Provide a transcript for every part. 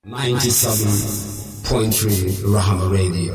97.3 Rahama Radio.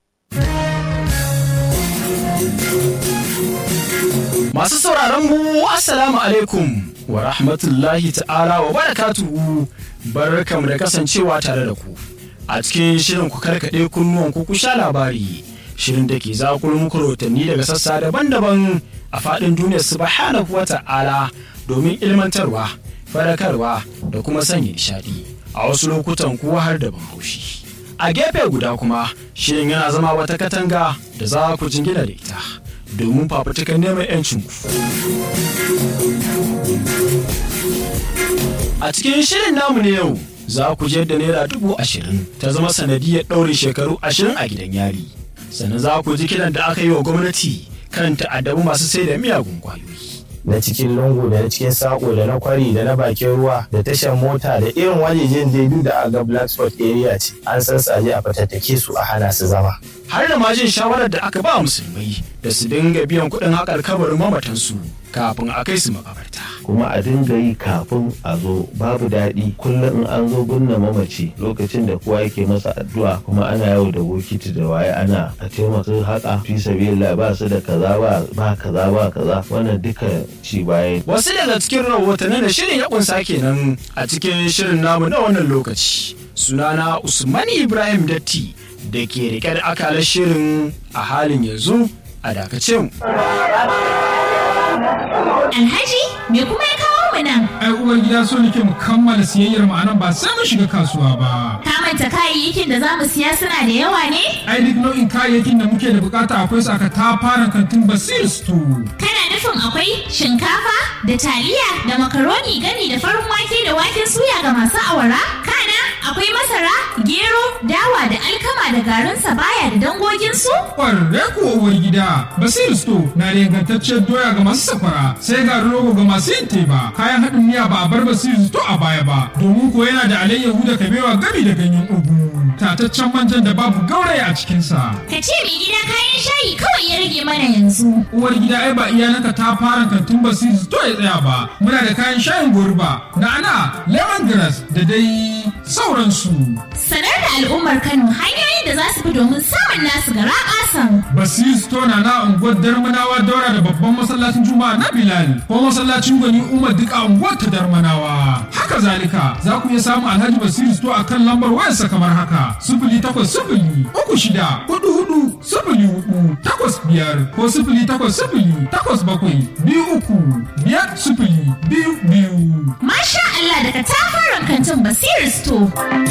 Masu sauraron mu Assalamu alaikum wa rahmatullahi ta'ala wa barakatuhu barkamu da kasancewa tare da ku a cikin shirin ku karkaɗe kunnuwan ku sha labari shirin da ke zakuru muku rahotanni daga sassa daban-daban a faɗin duniyar subhanahu wa ta'ala domin ilmantarwa farakarwa da kuma sanya nishaɗi a wasu lokutan kuwa har da ban haushi a gefe guda kuma shirin yana zama wata katanga da za ku jingina da ita domin fafutukan neman 'yancinku. A cikin shirin namu na yau za ku je da naira dubu ashirin ta zama sanadiyar ɗaurin shekaru ashirin a gidan yari. Sannan za ku ji kiran da aka yi wa gwamnati kan ta'addabu masu sai da miyagun kwayoyi. na cikin lungu da na cikin sako da na kwari da na bakin ruwa da tashar mota da irin wajejen daidu da aga black spot area ce an san saje a fatattake su a hana su zama Har da ma jin shawarar da aka ba musulmai da su dinga biyan kuɗin haƙar kabarin mamatansu kafin a kai su makabarta. kuma a dinga yi kafin a zo babu daɗi kullum in an zo binne mamaci lokacin da kowa yake masa addu'a kuma ana yau da bokiti da waye ana a taimaka haka fi sabilillah ba su da kaza ba ba kaza ba kaza wannan duka ci baya Wasu daga cikin rahotannin da shirin ya kunsa kenan a cikin shirin namu na wannan lokaci. Sunana Usman Ibrahim Datti da ke rike da akalar shirin a halin yanzu a dakace mu. Alhaji, me kuma ya kawo mu nan? ai uwar gida so nake mu kammala siyayyar mu anan ba sai mun shiga kasuwa ba Ka manta kayayyakin da za mu siya suna da yawa ne? ai duk nau'in kayayyakin da muke da bukata akwai su aka tafaran kantin basir store Kana nufin akwai shinkafa da taliya da makaroni gani da farin wake da waken suya ga masu awara? Kana akwai masara, gero, dawa da alkama da garin sabaya da dangoginsu? kwarre kuwa uwar gida basir store na da ingantacciyar doya ga masu safara sai garin rogo ga masu yin teba kayan haɗin miya ba a bar basir store a baya ba domin ko yana da alayyahu da kabewa gami da ganyen ugu tataccen manjan da babu gauraya a cikinsa Ka ce mai gida kayan shayi kawai ya rage mana yanzu. uwar gida ai ba iyalanka ta fara kantin basiri to ya tsaya ba muna da kayan shayin goruba na'ana lemongrass da dai sauransu Sanar da al'ummar Kano hanyoyin da za su bi domin samun nasu gara ƙasan. basiri store na na unguwar darmanawa daura da babban masallacin juma'a na bilal ko masallacin gwani umar duk a unguwar ta darmanawa haka zalika za ku iya samun alhaji basiri store a kan lambar wayarsa kamar haka sifili takwas sifili uku shida hudu hudu sifili hudu takwas biyar ko sifili takwas sifili takwas bakwai biyu uku biyar sifili biyu biyu Masha Allah daga tafaran kantin Basiru Store.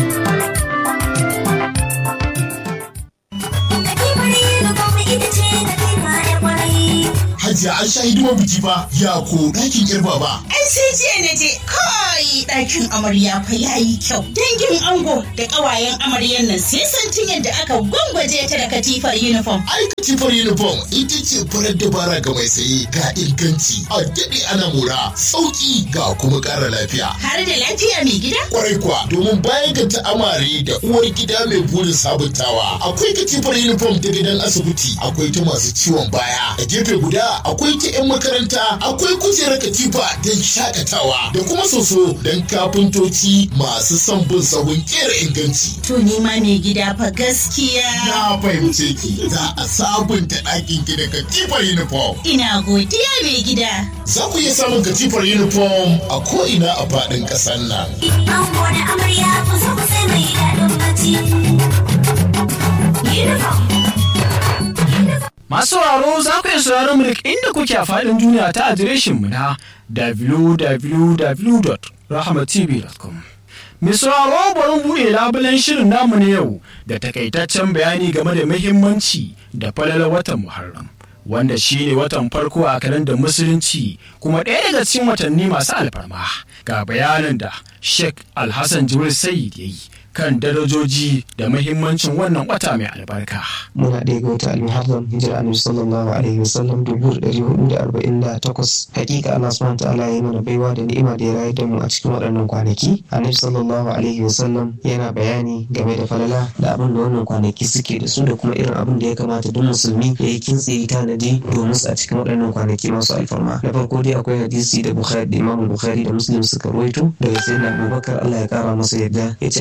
Hajiya an sha hidimar biki fa ya ko ɗakin yar baba. Ai sai jiya na je kai ɗakin amarya fa ya yi kyau. Dangin ango da ƙawayen amaryan nan sai santin yadda aka gwangwaje ta da katifar uniform. Ai katifar uniform ita ce farar dabara ga mai saye ga inganci a daɗe ana mora sauƙi ga kuma ƙara lafiya. Har da lafiya mai gida? Kwarai kuwa domin bayan ga ta amare da uwar gida mai burin sabuntawa akwai katifar uniform ta gidan asibiti akwai ta masu ciwon baya a gefe guda akwai ta 'yan makaranta akwai kujerar katifa don shakatawa da kuma soso don kafintoci masu son bin sahun kera inganci. To ni ma mai gida fa gaskiya. Na fahimce ki za a sabunta ɗakin ki da katifar uniform. Ina godiya mai gida. Za ku iya samun katifar uniform a ko'ina a faɗin ƙasar nan. Ango da amarya ku zo ku sai mai daɗin bacci. Uniform. Masu sauraro za ku iya sauraron mu duk inda kuke a faɗin duniya ta adireshin mu na www.rahmatv.com. Mai sauraro bari mu buɗe labulen shirin namu na yau da takaitaccen bayani game da muhimmanci da falalar watan Muharram. Wanda shi ne watan farko a kalandar Musulunci kuma ɗaya daga cikin watanni masu alfarma ga bayanin da Sheikh Alhassan Jibril Sayyid ya yi kan darajoji da muhimmancin wannan wata mai albarka. muna ɗaya ga wata almuharram hijira annabi sallallahu alaihi wasallam dubu da ɗari hudu da arba'in da takwas hakika Allah subhanahu ta'ala ya yi mana baiwa da ni'ima da ya rayar da mu a cikin waɗannan kwanaki annabi sallallahu alaihi wasallam yana bayani game da falala da abin da wannan kwanaki suke da su da kuma irin abin da ya kamata duk musulmi ya yi kintse ya tanadi domin su a cikin waɗannan kwanaki masu alfarma na farko dai akwai hadisi da bukhari da imam bukhari da muslim suka ruwaito daga sayyidina abubakar Allah ya kara masa yadda ya ce annabi sallallahu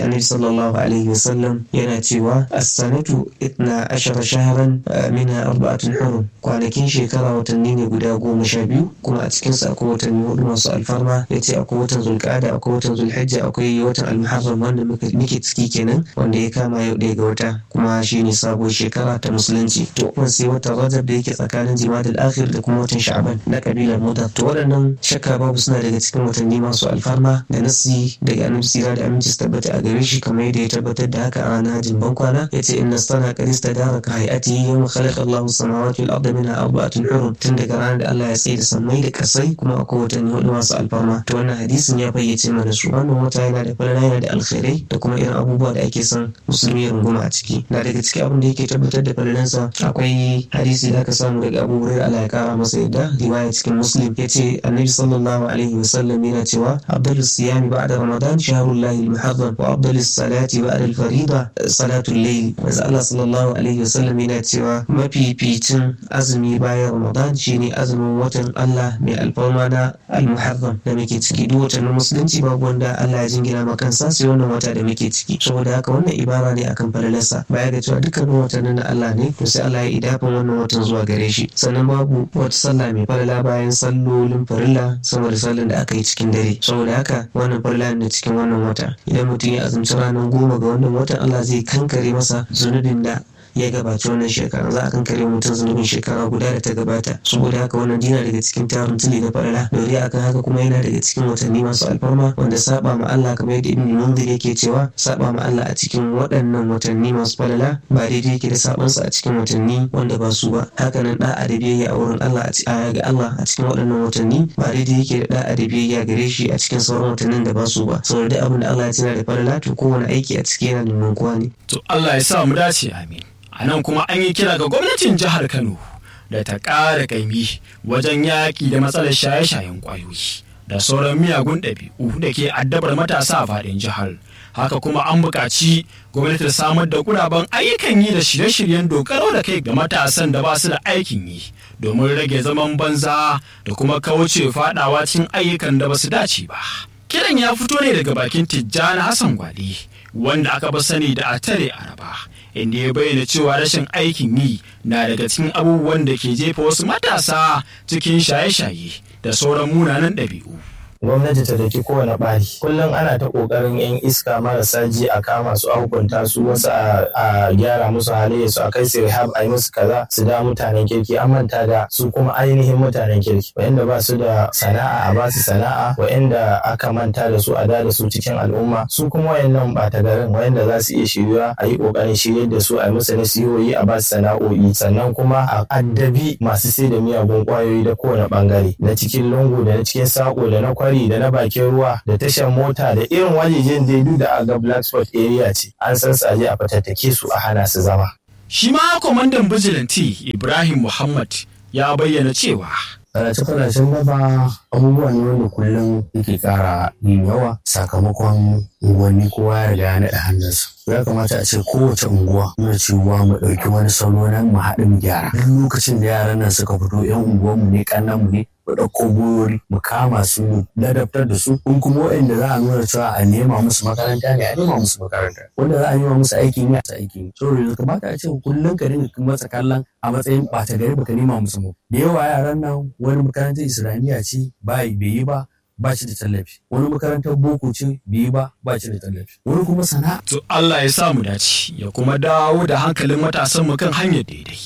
sallallahu alaihi wasallam yana cewa as-sanatu itna ashara shahran minha arba'atun hurum kwanakin shekara watanni ne guda goma sha biyu kuma a cikin sa akwai watanni hudu masu alfarma yace akwai watan zulqa'ada akwai watan zulhijja akwai watan al-muharram wanda muke ciki kenan wanda ya kama yau ɗaya ga wata kuma shine sabuwar shekara ta musulunci to kuma sai watan rajab da yake tsakanin jimadal akhir da kuma watan sha'ban na kabilar mudar to waɗannan shakka babu suna daga cikin watanni masu alfarma da nasi daga annabi sira da aminci su tabbata a gare shi kamar yadda ya tabbatar da haka a ranar hajjin bankwana yace inna sana qad istadara ka hayatihi yawma khalaqa Allahu samawati wal arda minha arba'atun hurum tun daga ranar da Allah ya tsaye da sammai da kasai kuma akwai watanni hudu masu alfarma to wannan hadisin ya fayyace mana su wannan wata yana da falala yana da alkhairai da kuma irin abubuwa da ake son musulmi ya runguma a ciki na daga cikin abin da yake tabbatar da falalansa akwai hadisi da aka samu daga Abu Hurairah Allah ya kara masa yadda riwaya cikin Muslim yace Annabi sallallahu alaihi wasallam yana cewa afdalus siyami ba'da ramadan shahrullahi al-muharram wa afdalus salati ba'da al-fariida salatul layl manzo Allah sallallahu alaihi wasallam yana cewa mafificin azumi bayan ramadan shine azumin watan Allah mai alfarma na al-muharram da muke ciki duk watan musulunci babu wanda Allah ya jingina ma kansa sai wannan wata da muke ciki saboda haka wannan ibara ne akan falalarsa baya ga cewa dukkanin watannin na Allah ne to sai Allah ya idafin wannan watan zuwa gare shi sannan babu wata sallah mai falala bayan sallolin farilla sama da sallan da aka yi cikin dare saboda haka wannan farilla ne cikin wannan wata idan mutum ya azumci ranar goma ga wannan watan Allah zai kankare masa zunubin da ya gabaci wannan shekara za a kankare mutum zunubin shekara guda da ta gabata saboda haka wannan dina daga cikin tarin tuli na falala dore akan haka kuma yana daga cikin watanni masu alfarma wanda saba ma Allah kamar yadda ibn munzir yake cewa saba ma Allah a cikin waɗannan watanni masu falala ba daidai yake da sabansa a cikin watanni wanda ba su ba hakanan da'a da biyayya a wurin Allah a ga Allah a cikin waɗannan watanni ba daidai yake da da'a da biyayya gare shi a cikin sauran watannin da ba su ba saboda duk abin da Allah ya tana da falala to kowane aiki a ciki yana da nunkuwa ne to Allah ya sa mu dace amin a nan kuma an yi kira ga gwamnatin jihar kano da ta ƙara ƙaimi wajen yaƙi da matsalar shaye-shayen ƙwayoyi da sauran miyagun ɗabi'u da ke addabar matasa a faɗin jihar haka kuma an buƙaci gwamnati ta samar da guraben ayyukan yi da shirye-shiryen dokaro da kai ga matasan da ba su da aikin yi domin rage zaman banza da kuma kauce faɗawa cikin ayyukan da ba su dace ba kiran ya fito ne daga bakin tijjani hassan gwale wanda aka ba sani da atare araba inda ya bayyana cewa rashin aikin yi na daga cikin abubuwan da ke jefa wasu matasa cikin shaye-shaye da sauran munanan ɗabi'u. gwamnati ta daki kowane ɓari kullum ana ta ƙoƙarin yan iska marasa ji a kama su a hukunta su wasu a gyara musu halayya su a kai su rehab a yi musu kaza su da mutanen kirki an manta da su kuma ainihin mutanen kirki wa'anda ba su da sana'a a ba su sana'a wa'anda aka manta da su a da da su cikin al'umma su kuma wayannan ɓata garin wa'anda za su iya shiryuwa a yi ƙoƙarin shiryar da su a yi musu nasihohi a ba su sana'o'i sannan kuma a addabi masu sai da miyagun ƙwayoyi da kowane ɓangare na cikin lungu da na cikin saƙo da na kwari kwari da na bakin ruwa da tashar mota da irin wajejen daidu da aga black spot area ce an san su aje a fatattake su a hana su zama. Shi ma kwamandan bijilanti Ibrahim Muhammad ya bayyana cewa Fadace-fadacen daba abubuwa ne wanda kullum yake ƙara yin yawa sakamakon unguwanni kowa ya riga ya naɗa hannunsa. Ya kamata a ce kowace unguwa muna cewa mu ɗauki wani salo na mu haɗu mu gyara. Duk lokacin da yaran nan suka fito 'yan unguwanmu ne ƙannanmu ne mu ɗauko goyori mu kama su mu ladabtar da su in kuma waɗanda za a nuna cewa a nema musu makaranta ne a nema musu makaranta wanda za a nema musu aiki ne a ta aiki ne so yanzu kamata a ce kullum ka dinga masa kallon a matsayin ɓata gari baka nema musu mu da yawa yaran nan wani makarantar islamiyya ce ba bai yi ba ba shi da tallafi wani makarantar boko ce bai yi ba ba shi da tallafi wani kuma sana'a to Allah ya sa mu dace ya kuma dawo da hankalin matasan mu kan hanyar daidai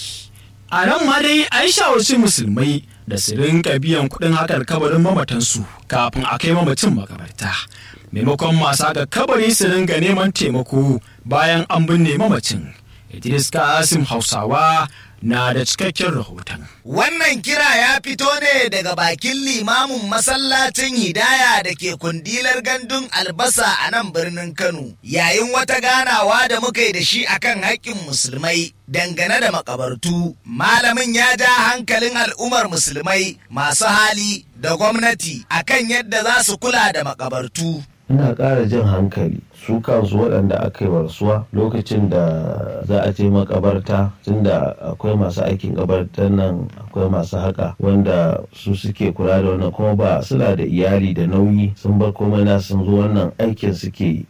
a nan ma dai an shawarci musulmai da su rinka biyan kuɗin hakar kabarin mamatansu kafin a kai mamacin makabarta maimakon masu haka kabari su ringa neman taimako bayan an binne mamacin idris kasim hausawa na da cikakken rahoton Wannan kira ya fito ne daga bakin limamin masallacin Hidaya da ke kundilar gandun albasa a nan birnin Kano. Yayin wata ganawa da muka yi da shi akan haƙƙin musulmai dangane da makabartu, malamin ya ja hankalin al'ummar musulmai masu hali da gwamnati akan yadda za su kula da makabartu. ina ƙara jin hankali su kansu waɗanda aka yi warsuwa lokacin da za a je makabarta tunda akwai masu aikin kabartar nan akwai masu haka wanda su suke kula da wannan kuma ba suna da iyali da nauyi sun bar komai na sun zo wannan aikin suke yi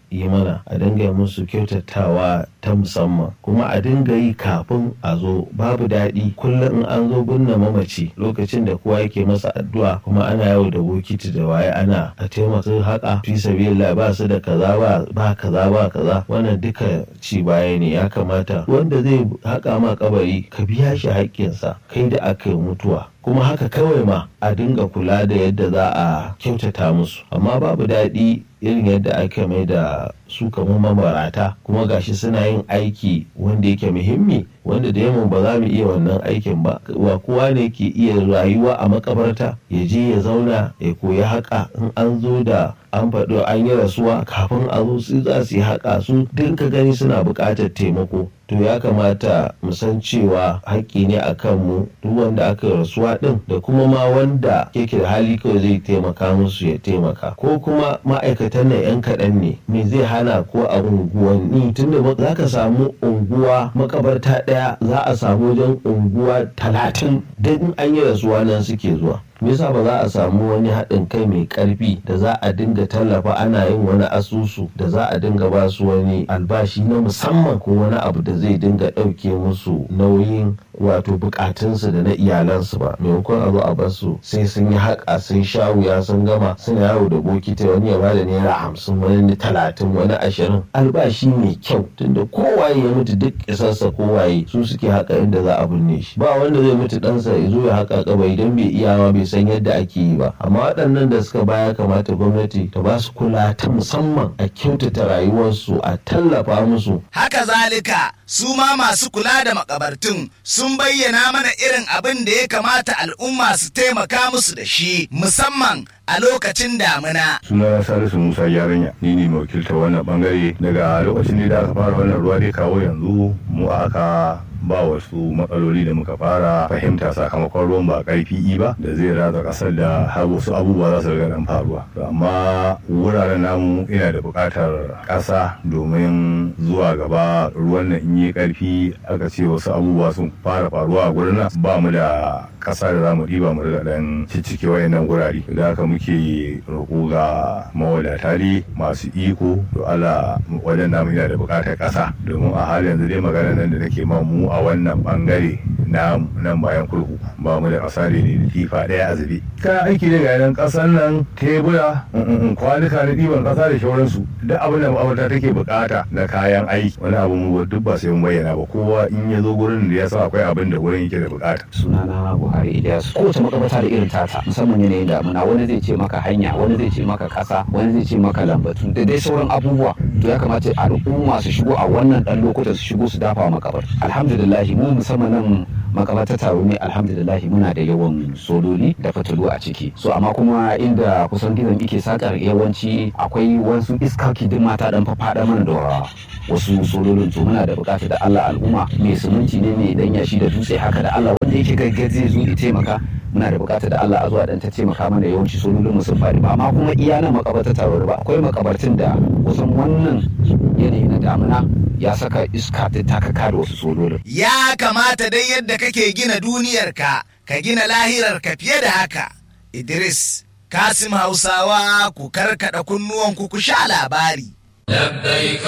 yi mana a dinga yi musu kyautatawa ta musamman kuma a dinga yi kafin a zo babu daɗi kullum in an zo binne mamaci lokacin da kowa yake masa addu'a kuma ana yau da bokiti da waye ana a taimaka haka fi sabilillah ba su da kaza ba ba kaza ba kaza wannan duka ci baya ne ya kamata wanda zai haƙa ma kabari ka biya shi haƙƙinsa kai da aka yi mutuwa kuma haka kawai ma a dinga kula da yadda za a kyautata musu amma babu daɗi irin yadda aka mai da su kamar mabarata kuma gashi suna yin aiki wanda yake muhimmi wanda da yamma ba za mu iya wannan aikin ba wa kowa ne ke iya rayuwa a makabarta ya je ya zauna ya koyi haƙa in an zo da an faɗo an yi rasuwa kafin a zo su za su yi haƙa su dinka gani suna buƙatar taimako to ya kamata mu san cewa haƙƙi ne a kanmu duk wanda aka rasuwa ɗin da kuma ma wanda yake da hali kawai zai taimaka musu ya taimaka ko kuma ma'aikatan nan 'yan kaɗan ne me zai hana ko a unguwanni tunda za ka samu unguwa makabarta ɗaya za a samu wajen unguwa talatin don an yi rasuwa nan suke zuwa me yasa ba za a samu wani haɗin kai mai ƙarfi da za a dinga tallafa ana yin wani asusu da za a dinga ba su wani albashi na musamman ko wani abu da zai dinga ɗauke musu nauyin wato bukatunsu da na iyalansu ba maimakon a zo a bar su sai sun yi haƙa sun sha wuya sun gama suna yawo da bokiti wani ya bada naira hamsin wani talatin wani ashirin albashi mai kyau tunda kowaye ya mutu duk isarsa kowaye su suke haƙa inda za a binne shi ba wanda zai mutu ɗansa ya zo ya haƙa kabari don bai iyawa bai san yadda ake yi ba amma waɗannan da suka baya kamata gwamnati ta ba su kula ta musamman a kyautata rayuwarsu a tallafa musu haka zalika su ma masu kula da makabartun sun bayyana mana irin abin da ya kamata al'umma su taimaka musu da shi musamman a lokacin damina. sunana salisu musa yaranya ni ne mai wakiltar wannan bangare daga lokacin da aka fara wannan ruwa dai kawo yanzu mu aka ba wasu matsaloli da muka fara fahimta sakamakon ruwan ba karfi ba da zai ratsa kasar da har wasu abubuwa za su riga dan faruwa amma wuraren namu ina da buƙatar ƙasa domin zuwa gaba ruwan nan in yi karfi aka ce wasu abubuwa sun fara faruwa a gurin nan ba mu da ƙasa da za mu ɗiba mu riga dan ciccike wayannan gurare da haka muke roƙo ga mawadata ne masu iko to Allah wajen namu yana da buƙatar ƙasa domin a halin yanzu dai magana nan da nake ma mu a wannan bangare na nan bayan kurku ba mu da ƙasa ne da tifa ɗaya a zube kayan aiki ne ga nan ƙasar nan tebura kwanuka na ɗiban ƙasa da shauransu duk abin da ma'aurata take buƙata na kayan aiki wani abu mu duk ba sai mun bayyana ba kowa in ya zo gurin da ya sa akwai abin da gurin yake da buƙata sunana buhari ilyas kowace makabarta da irin tata musamman yanayin damuna wani zai ce maka hanya wani zai ce maka ƙasa wani zai ce maka lambatu da dai sauran abubuwa to ya kamata al'umma su shigo a wannan ɗan lokutan su shigo su dafa makabar alhamdulillahi mu musamman nan makamata taro ne alhamdulillahi muna da yawan sololi da fitilu a ciki so amma kuma inda kusan gizon ike sakar yawanci akwai wasu iskaki duk mata dan faɗa mana da wasu sololin to muna da bukata da Allah al'umma mai suminti ne mai dan yashi da dutse haka da Allah wanda yake gaggaje zai zo ya taimaka muna da bukata da Allah a zuwa dan ta taimaka mana yawanci sololin mu sun faɗi ba amma kuma iya nan makabarta taro ba akwai makabartin da kusan wannan yanayi na damuna ya saka iska ta takaka da wasu sololin Ya kamata dai yadda kake gina duniyarka, ka gina lahirarka fiye da haka. Idris, Kasim Hausawa ku karkada kunnuwanku ku sha labari. لبيك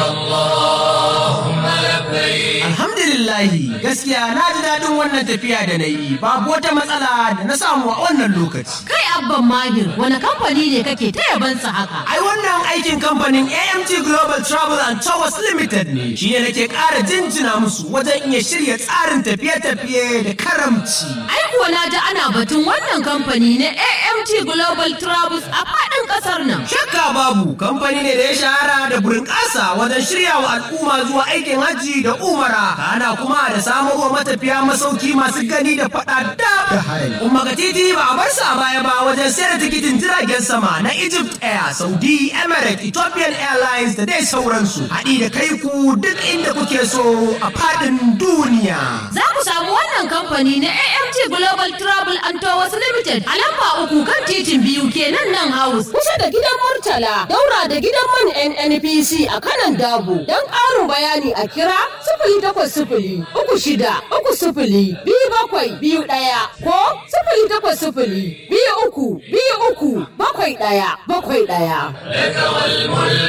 اللهم لبيك Alhamdulillahi gaskiya na ji daɗin wannan tafiya da na yi babu wata matsala da na samu a wannan lokaci. Kai abban mahir wani kamfani ne kake ta yabansa haka? Ai wannan aikin kamfanin AMT Global Travel and Tours Limited ne shi ne nake ƙara jinjina musu wajen iya shirya tsarin tafiye-tafiye da karamci. Ai kuwa na ji ana batun wannan kamfani na AMT Global Travels a faɗin ƙasar nan. Shakka babu kamfani ne da ya shahara da burin ƙasa wajen shirya wa al'umma zuwa aikin hajji da umara kana kuma da samarwa matafiya masauki masu gani da faɗa da harami. Umma ga titi ba a bar sa baya ba wajen sayar da tikitin jiragen sama na Egypt Air, Saudi, Emirates, Ethiopian Airlines da dai sauransu. Haɗi da kai ku duk inda kuke so a faɗin duniya. Za ku samu wannan kamfani na AMT Global Travel and Tours Limited a lamba uku kan titin biyu kenan nan house. Kusa da gidan Murtala, daura da gidan man NNPC a kanan Dabo. Don ƙarin bayani a kira sifili takwas sifili uku shida uku sifili biyu bakwai biyu ɗaya ko sifili takwas sifili biyu uku biyu uku bakwai ɗaya bakwai ɗaya. لك والملك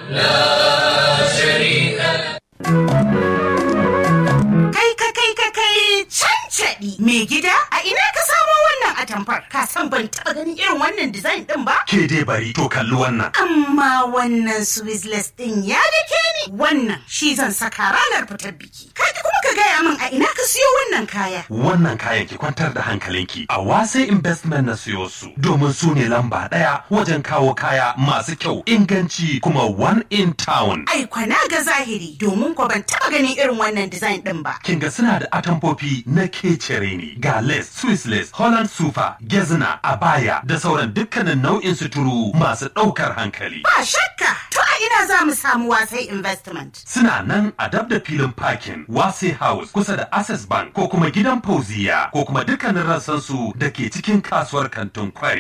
لا شريك له Kai ka kai ka kai cancaɗi mai gida a ina ka samo wannan atamfar ka san ban taɓa ganin irin wannan design ɗin ba? Ke dai bari to kalli wannan. Amma wannan Swizzless ɗin ya dake ni wannan shi zan saka ranar fitar biki. Kaji kuma ka gaya min a ina ka siyo wannan kaya. Wannan kayan ki kwantar da hankalinki a wasai investment na siyo su domin su ne lamba ɗaya wajen kawo kaya masu kyau inganci kuma one in town. Ai kwana ga zahiri domin ko ban taɓa ganin irin wannan design ɗin ba. Kin ga suna da atamfofi na kecere ne ga lace, Swiss lace, Holland super, gezna, abaya da sauran dukkanin nau'in suturu masu ɗaukar hankali. Ba shakka to a ina za mu samu wasai investment. Suna nan a dab da filin parking Wase House kusa da Access Bank ko kuma gidan Fauziya ko kuma dukkanin rassansu da ke cikin kasuwar kantin kwari.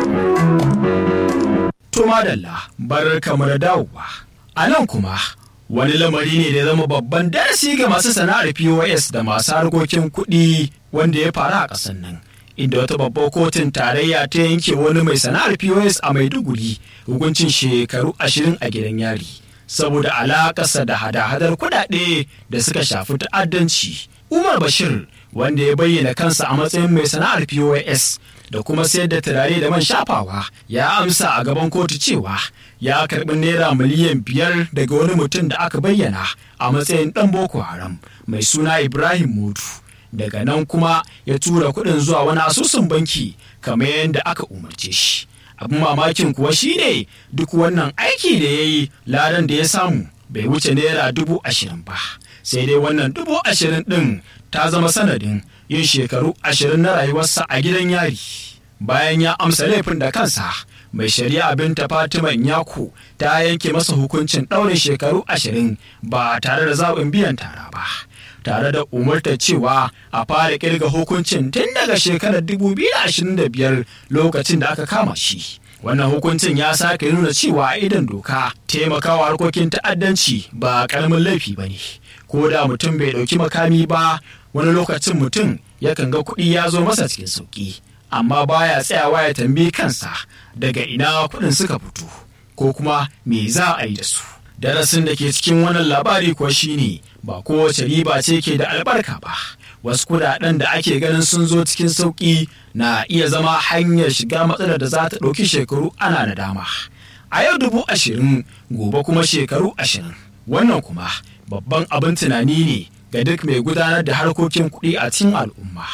To madalla, barar kamar dawowa. A nan kuma, wani lamari ne da ya zama babban darasi ga masu sana'ar POS da masu harkokin kuɗi wanda ya faru a ƙasar nan. Inda wata babbar kotun tarayya ta yanke wani mai sana'ar POS a Maiduguri hukuncin shekaru ashirin a gidan yari. Saboda alaƙarsa da hada-hadar kuɗaɗe da suka shafi ta'addanci. Umar Bashir wanda ya bayyana kansa a matsayin mai sana'ar POS da kuma sayar da turare da man shafawa ya amsa a gaban kotu cewa ya karbi naira miliyan biyar daga wani mutum da aka bayyana a matsayin dan boko haram mai suna ibrahim mutu daga nan kuma ya tura kuɗin zuwa wani asusun banki kamar yadda aka umarce shi abin mamakin kuwa shine duk wannan aiki da ya yi ladan da ya samu bai wuce naira dubu ashirin ba sai dai wannan dubu ashirin ɗin ta zama sanadin yin shekaru ashirin na rayuwarsa a gidan yari bayan ya amsa laifin da kansa mai shari'a binta fatima nyako ta yanke masa hukuncin ɗaurin shekaru ashirin ba tare da zaɓin biyan tara ba tare da umartar cewa a fara kirga hukuncin tun daga shekarar 2025 lokacin da aka kama shi wannan hukuncin ya sake nuna cewa a idan doka taimakawa harkokin ta'addanci ba karamin laifi ba ne ko da mutum bai ɗauki makami ba wani lokacin mutum yakan ga kuɗi ya zo masa cikin sauƙi amma baya tsayawa ya tambayi kansa daga ina kuɗin suka fito ko kuma me za a yi da su darasin da ke cikin wannan labari kuwa shine ba kowace riba ce ke da albarka ba wasu kudaden da ake ganin sun zo cikin sauƙi na iya zama hanyar shiga matsalar da za ta ɗauki shekaru ana da dama a yau dubu ashirin gobe kuma shekaru ashirin wannan kuma babban abin tunani ne ga duk mai gudanar da harkokin kuɗi a cikin al'umma.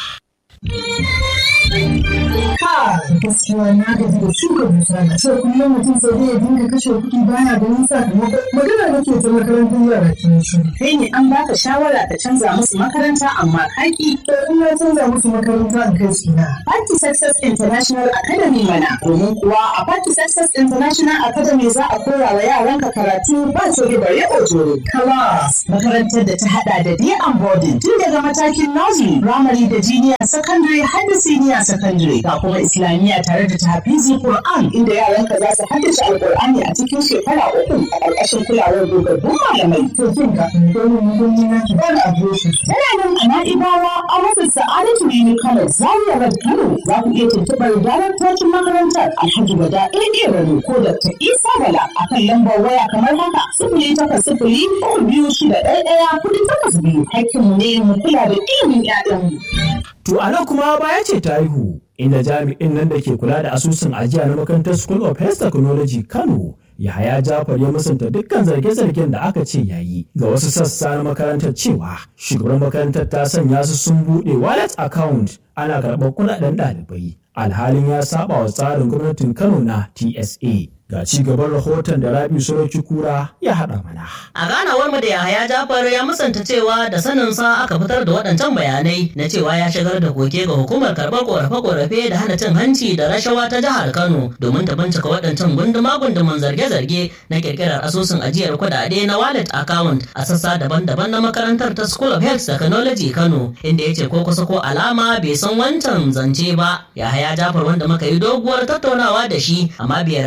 Ha, gaskiya na gaji da shuka dusa a ce kullum mutum sai dai ya dinga kashe kuɗi baya ganin sakamako. Magana nake ta makarantar yara ke shi. Kai ne an baka shawara ka canza musu makaranta amma kaki. To in na canza musu makaranta in kai su na. Party Success International Academy mana. Domin kuwa a Party Success International Academy za a koya wa yaranka karatu ba coge bare ojoro. Class makarantar da ta hada da day and boarding tun daga matakin nursery, primary da junior secondary har da senior secondary ga kuma islamiyya tare da tahfizi Qur'an inda yaranka za su haddace alqur'ani a cikin shekara uku a ƙarƙashin kulawar dogabbun malamai. To kin ga domin mun na ki bani adireshi. Tana nan a Na'ibawa a rufin Sa'adatu Rimi Kano Zaria Road Kano za ku iya tuntuɓar daraktocin makarantar Alhaji Wada AA Rano ko Dr. Isa Bala a kan lambar waya kamar haka sifili takwas sifili uku biyu shida ɗaya ɗaya kuɗi takwas biyu hakkinmu ne mu kula da ilimin 'ya'yanmu. To a nan kuma baya ce ta haihu inda jami'in nan da ke kula da asusun ajiya na makarantar School of Health Technology Kano Yahaya Jafar ya musanta dukkan zarge-zargen da aka ce yayi ga wasu sassa na makarantar cewa shugaban makarantar ta sanya su sun buɗe wallet account ana karɓar kuɗaɗen ɗalibai alhalin ya saba wa tsarin gwamnatin Kano na TSA. Ga ci gaban rahoton da Rabi Soroki Kura ya haɗa mana. A ganawar mu da Yahaya Jafar ya musanta cewa da sanin sa aka fitar da waɗancan bayanai na cewa ya shigar da koke ga hukumar karɓar korafe-korafe da hana cin hanci da rashawa ta jihar Kano domin ta bincika waɗancan gunduma-gunduman zarge-zarge na ƙirƙirar asusun ajiyar kuɗaɗe na wallet account a sassa daban-daban na makarantar ta School of Health Technology Kano inda ya ce ko kusa ko alama bai san wancan zance ba. Yahaya Jafar wanda muka yi doguwar tattaunawa da shi amma bai yarda an da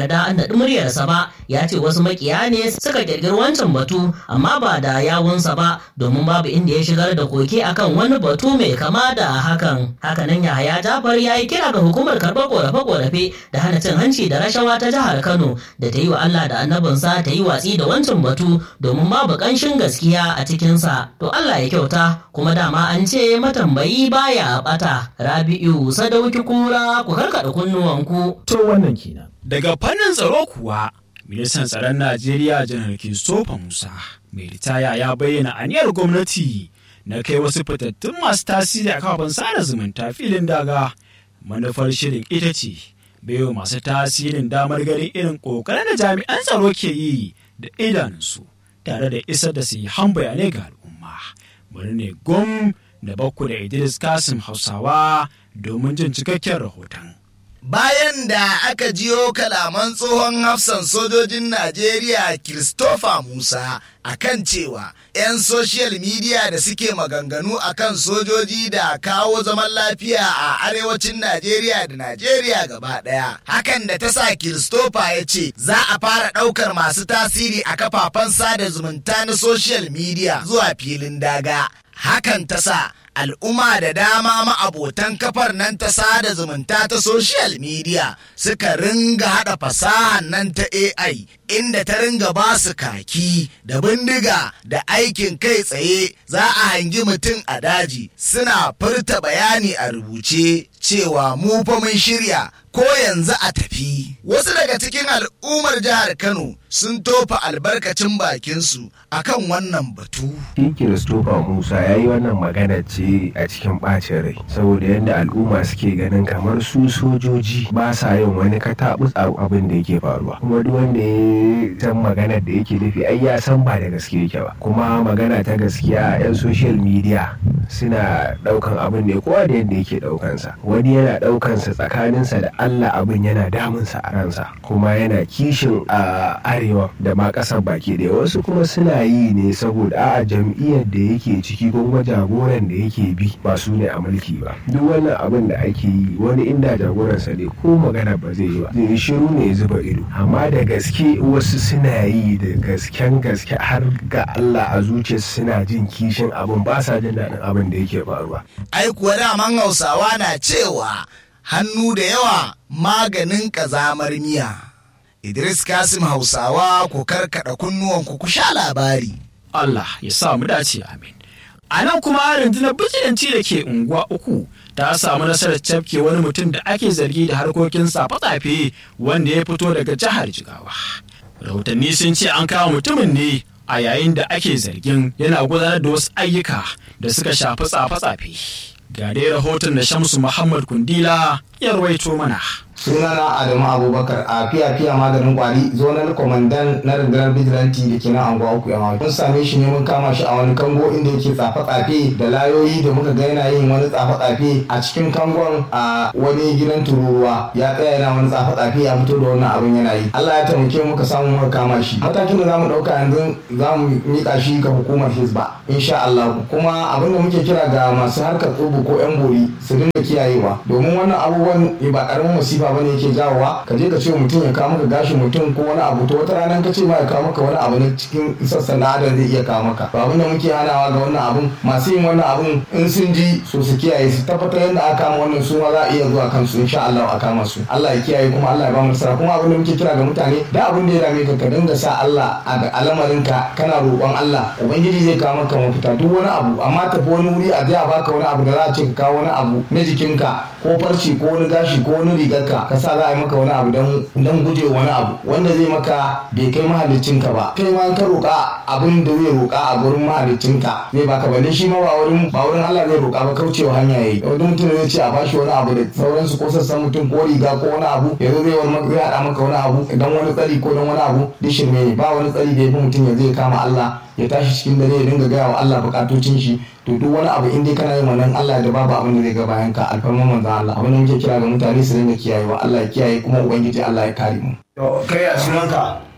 faɗi muryarsa ba ya ce wasu makiya ne suka ƙirƙiri wancan batu amma ba da yawunsa ba domin babu inda ya shigar da koke akan wani batu mai kama da hakan hakanan yahaya jafar ya yi kira ga hukumar karɓar ƙorafe-ƙorafe da hana cin hanci da rashawa ta jihar kano da ta yi wa allah da annabinsa ta yi watsi da wancan batu domin babu ƙanshin gaskiya a cikinsa to allah ya kyauta kuma dama an ce matambayi baya ɓata rabi'u sadauki kura ku karkaɗa kunnuwanku to wannan kenan daga fannin tsaro kuwa ministan tsaron najeriya janar christopher musa mai ritaya ya bayyana aniyar gwamnati na kai wasu fitattun masu tasiri a kafafen sada zumunta filin daga manufar shirin ita ce baiwa masu tasirin damar ganin irin ƙoƙarin da jami'an tsaro ke yi da idanunsu tare da isar da han bayanai ga al'umma bari ne gom da bakku da idris kasim hausawa domin jin cikakken rahoton bayan da aka jiyo kalaman tsohon hafsan sojojin Najeriya Christopher Musa akan cewa 'yan social media da suke maganganu akan sojoji da kawo zaman lafiya a arewacin Najeriya da Najeriya gaba ɗaya. Hakan da ta sa Christopher ya ce za a fara ɗaukar masu tasiri a kafafen sada zumunta na social media zuwa filin daga. Hakan ta sa al'umma da dama ma'abotan kafar nan ta sada zumunta ta social media suka ringa haɗa fasahan nan ta AI inda ta ringa ba su kaki da bindiga da aikin kai tsaye za a hangi mutum a daji suna furta bayani a rubuce cewa mu fa mun shirya ko yanzu a tafi. Wasu daga cikin al'ummar jihar Kano sun tofa albarkacin bakinsu akan wannan batu. Shi Kiristofa Musa ya yi wannan magana ce a cikin ɓacin rai saboda yadda al'umma suke ganin kamar su sojoji ba sa yin wani kataɓus a abin da yake faruwa. Kuma duk wanda ya san maganar da yake nufi ai ya san ba da gaske yake ba. Kuma magana ta gaskiya 'yan social media suna ɗaukan abin ne kowa da yadda yake ɗaukansa. Wani yana ɗaukansa tsakaninsa da Allah abin yana damunsa a ransa kuma yana kishin a arewa da ma ƙasar baki ɗaya wasu kuma suna yi ne saboda a jam'iyyar da yake ciki kuma jagoran da yake bi ba su ne a mulki ba duk wannan abin da ake yi wani inda jagoransa ne ko magana ba zai yi ba zai shiru ne ya zuba ido amma da gaske wasu suna yi da gasken gaske har ga Allah a zuciyarsu suna jin kishin abin ba sa jin daɗin abin da yake faruwa ai kuwa daman hausawa na cewa hannu da yawa maganin ƙazamar miya. Idris Kasim Hausawa ku karkada kunnuwanku ku sha labari. Allah ya sa mu dace amin. A nan kuma rundunar bijilanci da ke unguwa uku ta samu nasarar cafke wani mutum da ake zargi da harkokin safe-safe wanda ya fito daga jihar Jigawa. Rahotanni sun ce an kawo mutumin ne a yayin da ake zargin yana gudanar da wasu ayyuka da suka shafi tsafe-tsafe. Ga dai rahoton da Shamsu Muhammad Kundila ya rawaito mana. sunana adamu abubakar a fiya fiya maganin kwari zonal kwamandan na rundunar bijilanti da ke nan anguwa uku yamma mun same shi ne mun kama shi a wani kango inda yake tsafe tsafe da layoyi da muka ga yana yin wani tsafe tsafe a cikin kangon a wani gidan tururuwa ya tsaya yana wani tsafe tsafe ya fito da wannan abin yana yi Allah ya taimake muka samu muka kama shi matakin da zamu dauka yanzu zamu mika shi ga hukumar Hizba insha Allah kuma abin da muke kira ga masu harkar tsubu ko yan bori su dinga kiyayewa domin wannan abubuwan ba karamin musiba ba ne yake jawowa ka je ka ce mutum ya kawo maka gashin mutum ko wani abu to wata rana ka ce ma ya kawo maka wani abu ne cikin sassan na adam zai iya kawo maka ba abin da muke hanawa ga wannan abun masu yin wannan abun in sun ji so su kiyaye su tabbatar yadda aka kama wannan su ma za a iya zuwa kansu insha Allah a kama su Allah ya kiyaye kuma Allah ya ba mu nasara kuma abin da muke kira ga mutane da abin da ya dame ka ka dinga sa Allah a al'amarinka kana roƙon Allah ubangiji zai kawo maka mafita duk wani abu amma tafi wani wuri a je a baka wani abu da za a ce ka kawo wani abu na jikinka ko farci ko wani gashi ko wani rigarka ka sa za a yi maka wani abu don guje wani abu wanda zai maka bai kai mahaliccinka ba kai ma ka roƙa abin da zai roƙa a gurin mahaliccinka zai baka balle shi ma ba wurin ba wurin Allah zai roƙa ba kaucewa hanya yayi wani mutum zai ce a bashi wani abu da sauransu ko sassan mutum ko riga ko wani abu yanzu zai wani zai haɗa maka wani abu dan wani tsari ko dan wani abu duk shirme ne ba wani tsari da ya fi mutum ya zai kama Allah ya tashi cikin dare ya dinga gaya wa Allah bukatocin shi to duk wani abu in dai kana yin wannan Allah da babu abin da zai ga bayan ka alfarman manzon Allah abin da muke kira ga mutane su dinga kiyayewa Allah ya kiyaye kuma ubangiji Allah ya kare mu to kai a sunanka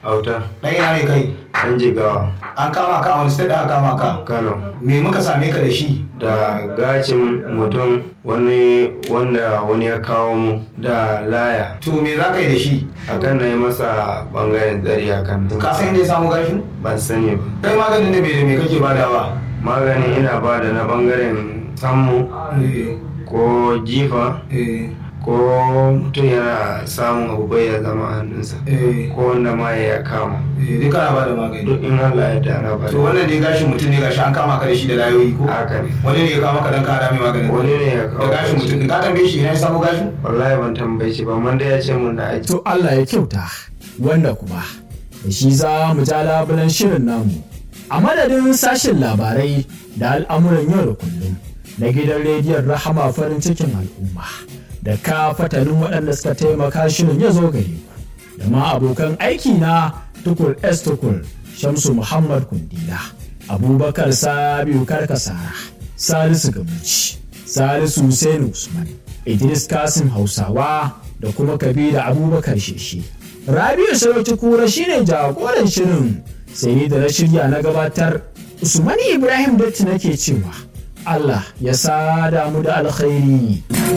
auta ɗan ina ne kai an jigawa an kama ka a wani state aka kama ka kano me muka same ka da shi da gacin mutum wani wanda wani ya kawo mu da laya to me za ka yi da shi akan na yi masa bangaren tsari akan ka san inda ya samu gashin ban sani ba kai maganin da me da me kake badawa magani ina bada na bangaren sammu ko jifa ko mutum yana samun abu bai ya zama hannunsa ko wanda ma ya kama duk kana ba da magani duk in Allah ya dana ba to wannan dai gashin mutum ne gashi an kama ka da shi da layoyi ko haka ne wani ne ya kama ka dan ka mai magani wani ne ya kawo da gashin mutum ka tambaye shi ina ya samu gashin wallahi ban tambaye shi ba man da ya ce mun da aiki To Allah ya kyauta wanda kuma da shi za mu ja labulan shirin namu a madadin sashen labarai da al'amuran yau da kullum na gidan rediyon rahama farin cikin al'umma da ka fatanin waɗanda suka taimaka shirin ya zo gare ku da ma abokan aiki na tukur s tukur shamsu muhammad kundila abubakar sabiu karkasara salisu gamuci salisu hussein usman idris kasim hausawa da kuma kabila abubakar sheshe rabiu sarauci kura shine jagoran shirin sai ni da na shirya na gabatar usman ibrahim datti nake cewa allah ya sada mu da alkhairi